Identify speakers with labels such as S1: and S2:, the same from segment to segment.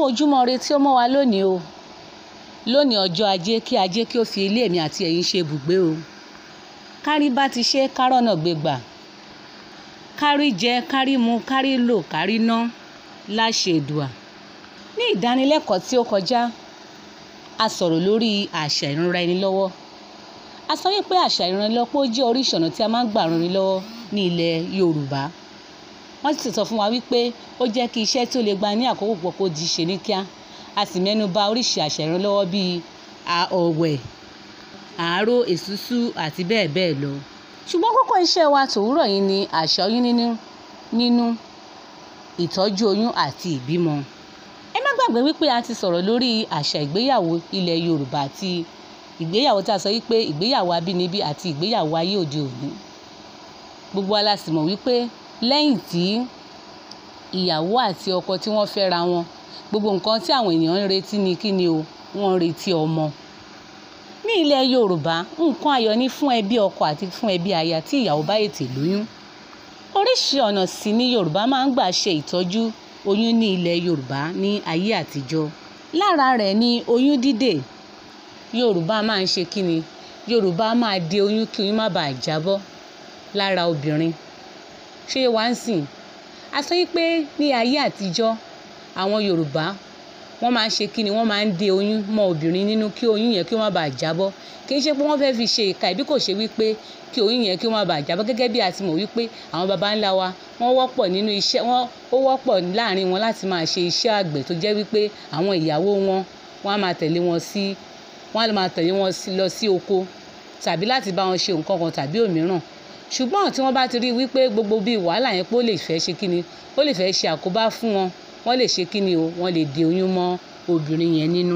S1: ojúmọ́ ire tí ó mọ́ wa lónìí o lónìí ọjọ́ ajé kí ajé kí ó fi ilé mi àti ẹ̀yin ṣe ibùgbé o kárí bá ti ṣe kárọ̀nà gbégbà kárí jẹ kárí mu kárí lò kárí ná láṣẹ Èdùà ní ìdánilẹ́kọ̀ọ́ tí ó kọjá a sọ̀rọ̀ lórí àṣà ìranra ẹni lọ́wọ́ a sọ wípé àṣà ìranilọ́wọ́ jẹ́ oríṣi ọ̀nà tí a máa ń gbà ran ni lọ́wọ́ ní ilẹ̀ Yorùbá wọ́n sì sọ fún wa wípé ó jẹ́ kí iṣẹ́ tí ó lè gba ní àkókò púpọ̀ kó di ṣe ní kíá a sì mẹ́nu bà oríṣi àṣà ìranilọ́wọ́ bíi ọ̀wẹ̀ àárò èsúsú àti bẹ́ẹ̀ bẹ́ẹ̀ lọ ṣùgbọ́n kókó iṣẹ́ wa tòwúrọ̀ yìí ni àṣà oyún nínú nínú ìtọ́jú oyún àti ìbímọ ẹ má gbàgbé wípé a ti sọ̀rọ̀ lórí àṣà ìgbéyàwó ilẹ̀ Yorùbá àti ìgbéyàwó tá a sọ wípé ìgbéyàwó abínibí àti ìgbéyàwó ayé òde òní gbogbo wa la sì mọ̀ wípé lẹ́yìn tí ìyàwó àti ọkọ tí wọ́n fẹ́ra wọn gbogbo nǹkan tí àwọn ènìyàn ń retí ni kí ni o wọ́n ń retí ọmọ ní ilẹ̀ Yorùbá nǹkan ayọ̀ ni fún ẹbí ọkọ àti fún ẹbí aya tí ìyàwó bá ètè lóyún oríṣi ọ̀nà sì ni Yorùbá máa ń gbà ṣe ìtọ́jú oyún ní ilẹ̀ Yorùbá ní ayé àtijọ́ lára rẹ̀ ni oyún dídè Yorùbá máa ń ṣe kí ni Yorùbá máa de oyún kí oyún má bàa jábọ́ lára obìnrin ṣé wá ń sìn a sọ wípé ní ayé àtijọ́ àwọn Yorùbá wọ́n máa ń ṣe kí ni wọ́n máa ń de oyún mọ́ obìnrin nínú kí oyún yẹn kí ó má bàa jábọ́ kì í ṣe pé wọ́n fẹ́ fi ṣe ìka ìbí kò ṣe wípé kí oyún yẹn kí ó má bàa jábọ́ gẹ́gẹ́ bí a ti mọ̀ wípé àwọn baba ńlá wa wọ́n wọ́pọ̀ nínú iṣẹ́ wọ́n ó wọ́pọ̀ láàrin wọn láti máa ṣe iṣẹ́ àgbẹ̀ tó jẹ́ wípé àwọn ìyàwó wọn wọ́n á máa tẹ̀lé wọn sí wọ́n á máa tẹ̀lé wọn lọ sí oko tàbí láti bá wọn ṣe nǹkan kan tàbí òmíràn ṣùgbọ́n tí wọ́n bá ti rí wípé gbogbo bíi wàhálà yẹn pé ó lè fẹ́ ṣe kí ni ó lè fẹ́ ṣe àkóbá fún wọn wọ́n lè ṣe kí ni o wọ́n lè de oyún mọ́ obìnrin yẹn nínú.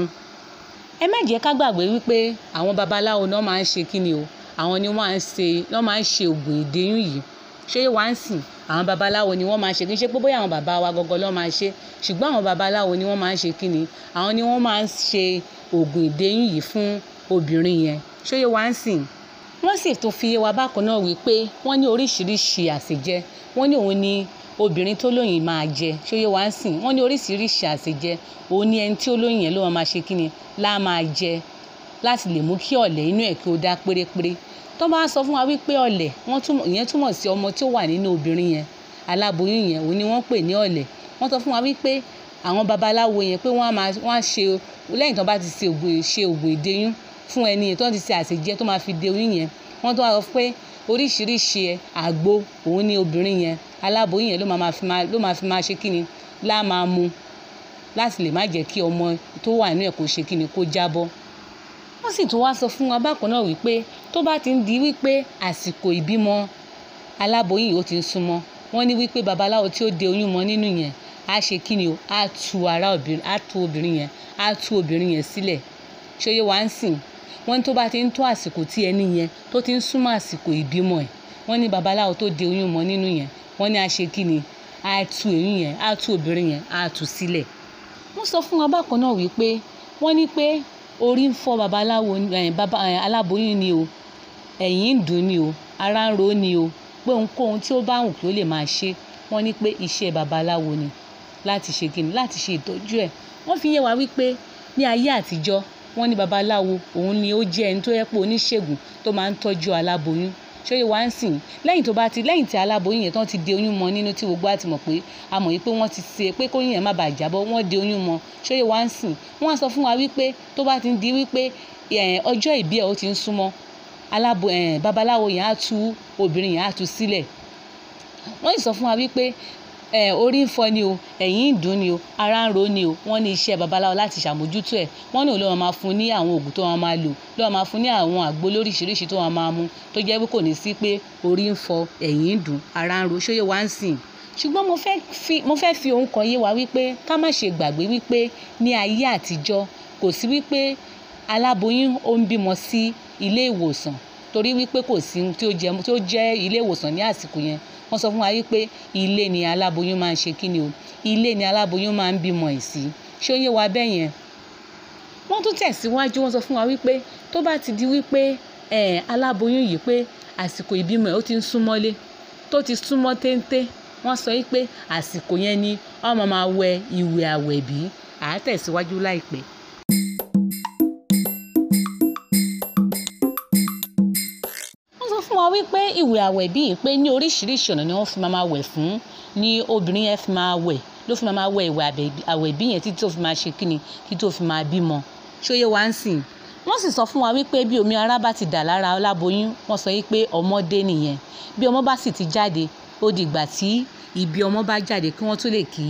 S1: ẹ má jẹ́ ká gbàgbé wípé àwọn babaláwo náà máa ń ṣe kí ni o àwọn ni wọ́n máa ń ṣe wọ́n máa ń ṣe oògùn ìdeyún yìí ṣé wá ń sìn àwọn babaláwo ni wọ́n máa ń ṣe kí n ṣe pé bóyá àwọn bàbá wa gọ́gọ́ ló máa ń ṣe ṣùgbọ́n àwọn babaláwo ni wọ́n máa ń ṣe kí ni àwọn ni wọ́n máa ń ṣe oògùn ìdeyún yìí fún obìnrin yẹn ṣé wá ń sìn wọ́n sì tún fi yé wa bákan náà wípé wọ́n ní oríṣiríṣi àsèjẹ wọ́n ní òun ni obìnrin tó lóyún máa jẹ ṣóyè wá ń sìn wọ́n ní oríṣiríṣi àsèjẹ òun ni ẹni tí ó lóyún yẹn ló máa ṣe kí ni lá máa jẹ láti lè mú kí ọ̀lẹ̀ inú ẹ̀ kí ó dá pérépéré tó bá sọ fún wa wípé ọ̀lẹ̀ wọ́n túmọ̀ ìyẹn túmọ̀ sí ọmọ tí ó wà nínú obìnrin yẹn aláboyún yẹn òun ni wọ́n pè ní ọ̀lẹ̀ wọ́n sọ fún wa wípé àwọn babaláwo yẹn pé wọ́n á máa wọ́n á ṣe lẹ́yìn tó bá ti ṣe ògùn ìdeyún fún ẹni yẹn tó ti ṣe àṣejẹ tó máa fi de oyún yẹn wọ́n tó wá sọ pé oríṣiríṣi àgbo òun ni obìnrin yẹn aláboyún yẹn ló máa fi máa ló máa fi máa ṣe kíni lá máa mu láti lè má jẹ́ kí ọmọ tó wà nínú ẹ̀ kó ṣe kíni kó jábọ́. wọ́n sì tún wá sọ fún wa bákan náà wípé tó bá ti ń di wípé àsìkò ìbímọ aláboyún yìí ó ti ń súnmọ́ wọ́n ní wípé babaláwo tí ó de oyún mọ́ nínú yẹn á ṣe kíni o á tu ara obìnrin á tu obìnrin yẹn á tu obìnrin yẹn sílẹ̀ ṣé yé wa ń sìn wọ́n ní tó bá ti ń tó àsìkò tí ẹni yẹn tó ti ń súnmọ́ àsìkò ìbímọ ẹ̀ wọ́n ní babaláwo tó de oyún mọ́ nínú yẹn wọ́n ní a ṣe kí ni a tú oyún yẹn a tú obìnrin yẹn a tú sílẹ̀. wọ́n sọ fún wa bákan náà wípé wọ́n ní pé orí ń fọ́ babaláwo baba aláboyún ni o ẹ̀yìn ń dùn ni o ara ń ro ni o pé ohunkóhun tí ó bá wù kí ó lè máa ṣe wọ́n ní pé iṣẹ́ babaláwo ni láti ṣe kí ni láti ṣe ìtọ́jú ẹ̀ wọ́n fi yé wa wípé ní ayé àtijọ́ wọ́n ní babaláwo òun ni ó jẹ́ ẹni tó yẹ pé oníṣègùn tó máa ń tọ́jú aláboyún ṣóyè wá ń sìn lẹ́yìn tó bá ti lẹ́yìn tí aláboyún yẹn tán ti de oyún mọ́ nínú tí gbogbo àti mọ̀ pé a mọ̀ wípé wọ́n ti ṣe pé kóyún yẹn má bàa jábọ́ wọ́n de oyún mọ́ ṣóyè wá ń sìn wọ́n á sọ fún wa wípé tó bá ti ń di wípé ọjọ́ ìbí ẹ̀ ó ti ń súnmọ́ alábo babaláwo yẹn á tú obìnrin yẹn á tú sílẹ̀ wọ́n sì sọ fún wa wípé orí ń fọ́ ni o ẹ̀yìn ń dùn ni o ara ń ro ni o wọ́n ní iṣẹ́ babaláwo láti ṣàmójútó ẹ̀ wọ́n ní òun ló máa fún ní àwọn oògùn tó máa lò ló máa fún ní àwọn àgbo lóríṣiríṣi tó máa mú tó jẹ́ pé kò ní sí pé orí ń fọ́ ẹ̀yìn ń dùn ara ń ro ṣóyè wá ń sìn ṣùgbọ́n mo fẹ́ fi mo fẹ́ fi ohun kan yé wa wípé ká má ṣe gbàgbé wípé ní ayé àtijọ́ kò sí wípé aláboyún ó ń bímọ sí ilé ìwòsàn torí wípé kò sí tí ó jẹ́ ilé ìwòsàn ní àsìkò yẹn wọ́n sọ fún wa wípé ilé ni aláboyún máa ń ṣe kí ni o ilé ni aláboyún máa ń bímọ ẹ̀ sí ṣé ó yé wa bẹ́ẹ̀ yẹn. wọ́n tún tẹ̀síwájú wọ́n sọ fún wa wípé tó bá ti di wípé aláboyún yìí pé àsìkò ìbímọ ẹ̀ ó ti ń súnmọ́lé tó ti súnmọ́ téńté wọ́n sọ wípé àsìkò yẹn ni ọmọ máa wẹ ìwẹ̀ àwẹ̀bí àá tẹ̀síwájú láìpẹ́. wọ́n sọ fún wa wípé ìwẹ̀ àwẹ̀ bíi pé ní oríṣiríṣi ọ̀nà ni wọ́n fi máa wẹ̀ fún ni obìnrin yẹn fi máa wẹ̀ ló fi máa wẹ̀ ìwẹ̀ àwẹ̀ bí yẹn títí tó fi máa ṣe kíni kí tó fi máa bímọ ṣóyè wá ń sìn wọ́n sì sọ fún wa wípé bí omi ara bá ti dà lára aláboyún wọ́n sọ wípé ọmọdé nìyẹn bí ọmọ bá sì ti jáde ó di ìgbà tí ibi ọmọ bá jáde kí wọ́n tó lè kí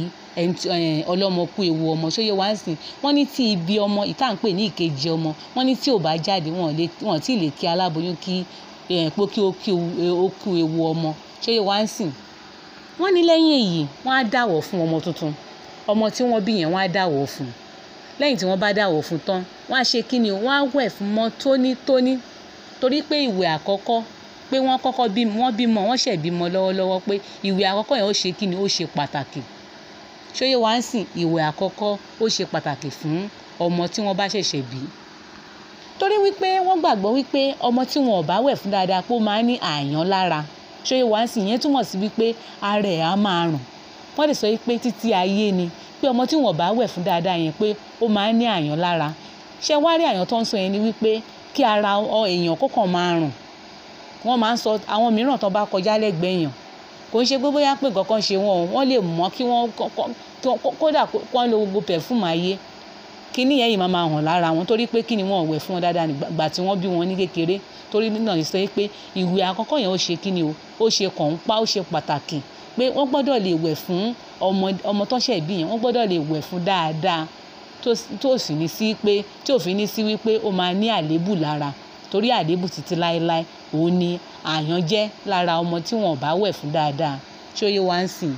S1: ọlọ́mọ kú ewu ọmọ ṣóyè wá ń sìn wọ́n ní tí ibi ọmọ ìta ń pè ní ìkejì ọmọ wọ́n ní tí ò bá jáde wọ́n tí ì lè kí aláboyún kí pé kí ó kú ewu ọmọ ṣóyè wá ń sìn wọ́n ní lẹ́yìn èyí wọ́n á dàwọ̀ fún ọmọ tuntun ọmọ tí wọ́n bí yẹn wọ́n á dàwọ̀ fún lẹ́yìn tí wọ́n bá dàwọ̀ fún tán wọ́n á ṣe kí ni wọ́n á wẹ̀ fún mọ́ tónítóní torí pé ìwẹ̀ àkọ́kọ́ pé wọ́n kọ́kọ́ bí wọ́n bímọ wọ́n ṣẹ̀ bímọ lọ́wọ́lọ́wọ́ pé ìwẹ̀ àkọ́kọ́ yẹn ó ṣe kí ni ó ṣe pàtàkì ṣóyè wá ń sìn ìwẹ̀ àkọ́kọ́ ó ṣe pàtàkì fún ọmọ tí wọ́n bá ṣẹ̀ṣẹ̀ bí torí wípé wọ́n gbàgbọ́ wípé ọmọ tí wọn ò bá wẹ̀ fún dáadáa pé ó máa ń ní àyàn lára ṣóyè wá ń sìn yẹn túmọ̀ sí wípé ara ẹ̀ á máa rùn wọ́n lè sọ wípé títí ayé ni pé ọmọ tí wọn bá wẹ̀ fún dáadáa yẹn pé ó máa ń ní àyàn lára ṣé wá rí àyàn tó ń sọ yẹn ni wípé kí ara èèyàn kọ̀ọ̀kan máa rùn wọ́n máa ń sọ àwọn mìíràn tó bá kọjá lẹ́gbẹ̀ẹ́ èèyàn kò ń ṣe pé bóyá pé nǹkan kan ṣe wọn o wọ́n lè mọ̀ kí wọ́n kódà wọ́n lo gbogbo pẹ̀fúmù ayé kíní yẹn yìí máa máa hàn lára wọn torí pé kí ni wọn ò wẹ̀ fún wọn dáadáa nígbà tí wọ́n bí wọn ní kékeré torí náà ní sọ pé ìwẹ̀ àkọ́kọ́ yẹn ó ṣe kí ni o ó ṣe kọ̀ǹpa ó ṣe pàtàkì pé wọ́n gbọ́dọ̀ lè wẹ̀ fún ọmọ ọmọ tó ṣẹ̀ bí yẹn wọ́n gbọ́dọ̀ lè wẹ̀ fún dáadáa tó sì ní sí pé tí ò fi ní sí wípé ó máa ní àléébù lára torí àléébù títí láéláé òun ni àyàn jẹ́ lára ọmọ tí wọn ò bá wẹ̀ fún dáadáa ṣó yé wa ń sìn.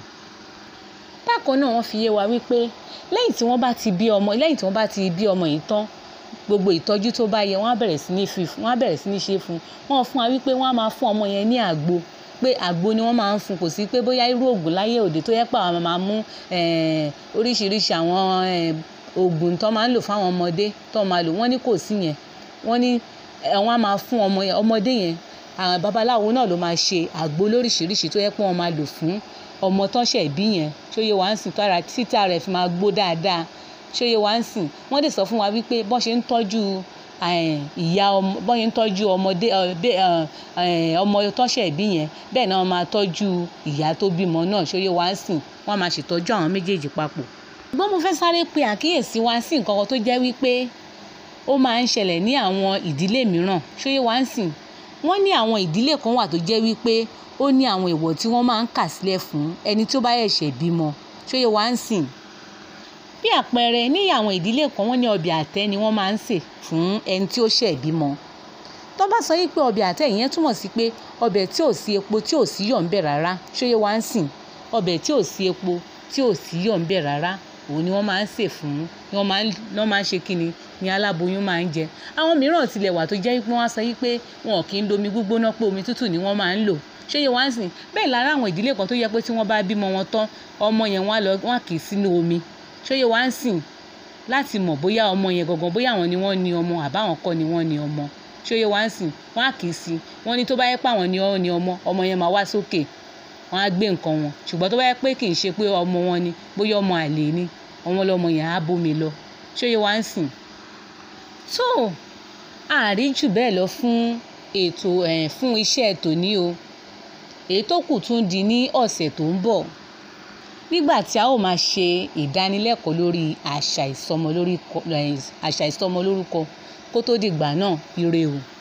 S1: bákan náà wọ́n fi yé wa wípé lẹ́yìn tí wọ́n bá ti bí ọmọ lẹ́yìn tí wọ́n bá ti bí ọmọ yìí tán gbogbo ìtọ́jú tó bá yẹ wọ́n á bẹ̀rẹ̀ sí ní fi wọ́n á bẹ̀rẹ̀ sí ní ṣe fún wọ́n fún wa wípé wọ́n á máa fún ọmọ yẹn ní àgbo pé àgbo ni wọ́n máa ń fún kò sí pé bóyá irú oògùn láyé òde tó yẹ pé àwọn máa mú oríṣiríṣi àwọn oògùn tó máa ń lò fáwọn ọmọdé tó máa lò wọ́n ní kò sí yẹn wọ́n ní wọ́n á máa fún ọmọ yẹn ọmọdé yẹn àwọn babaláwo náà ló máa ṣe àgbo lóríṣiríṣi tó yẹ pé wọ́n máa lò fún ọmọ tó ṣẹ̀ bí yẹn tó yẹ wá ń sìn tára títà rẹ̀ fi máa gbó dáadáa ṣó yẹ wá ń sìn wọ́n dẹ̀ sọ fún wa wípé bọ́n ṣe ń tọ́jú ìyá ọmọ bọ́n ṣe ń tọ́jú ọmọdé ọmọ tó ṣẹ̀ bí yẹn bẹ́ẹ̀ náà wọ́n máa tọ́jú ìyá tó bímọ náà ṣó yẹ wá ń sìn wọ́n máa ṣètọ́jú àwọn méjèèjì papọ̀. ṣùgbọ́n mo fẹ́ sáré pe àkíyèsí wa sí nǹkan kan tó jẹ́ wípé ó máa ń ṣẹlẹ̀ ní àwọn ìdílé mìíràn ṣó yẹ wá ń sìn wọ́n ní àwọn ìdílé kan wà tó jẹ́ wípé ó ní àwọn èèwọ̀ tí wọ́n máa ń kà sílẹ̀ fún ẹni tó bá ṣẹ̀ṣẹ̀ bímọ ṣó yẹ wá ń sìn bí àpẹẹrẹ ní àwọn ìdílé kan wọ́n ní ọbẹ̀ àtẹ́ ni wọ́n máa ń sè fún ẹni tí ó ṣẹ̀ bímọ tó bá sọ wípé ọbẹ̀ àtẹ́ ìyẹn túmọ̀ sí pé ọbẹ̀ tí ò sí epo tí ò sí yọ̀ ń bẹ̀ rárá ṣó yẹ wá ń sìn ọbẹ̀ tí ò sí epo tí ò sí yọ̀ ń bẹ̀ rárá òun ni wọ́n máa ń sè fún ni wọ́n máa ń wọ́n máa ń ṣe kíni ni aláboyún máa ń jẹ àwọn mìíràn tilẹ̀ wà tó jẹ́ pé wọ́n á sọ wípé wọn kì í domi gbígbóná pé omi tútù ni wọ́n máa ń lò ṣé yẹ wá ń sìn bẹ́ẹ̀ lára àwọn ìdílé kan tó yẹ pé tí wọ́n bá bímọ wọn tán ọmọ yẹn wọ́n á lọ wọ́n á kì í sínú omi ṣé yẹ wá ń sìn láti mọ̀ bóyá ọmọ yẹn gangan bóyá àwọn ni wọ́n ní ọmọ àbáwọn kọ́ ni wọ́n ní ọmọ ṣé yẹ wá ń sìn wọ́n á kì í sí wọ́n ní tó bá yẹ pé àwọn ni wọ́n ní ọmọ ọmọ yẹn máa wá sókè wọ́n á gbé nǹkan wọn ṣùgbọ́n tó bá yẹ pé kì í ṣe pé ọmọ wọn ni bóyá ọmọ àlè ni ọmọ lọmọ yẹn á bómi lọ ṣé yẹ wá ń sìn. tó àárí jù bẹ́ẹ̀ lọ fún ètò ẹ̀ fún iṣẹ́ tòní o èyí tó kù tún di ní ọ̀sẹ̀ tó ń bọ̀ nígbà tí a ó máa ṣe ìdánilẹ́kọ̀ọ́ lórí àṣà ìsọmọlórúkọ àṣà ìsọmọlórúkọ kó tó dìgbà náà ire o.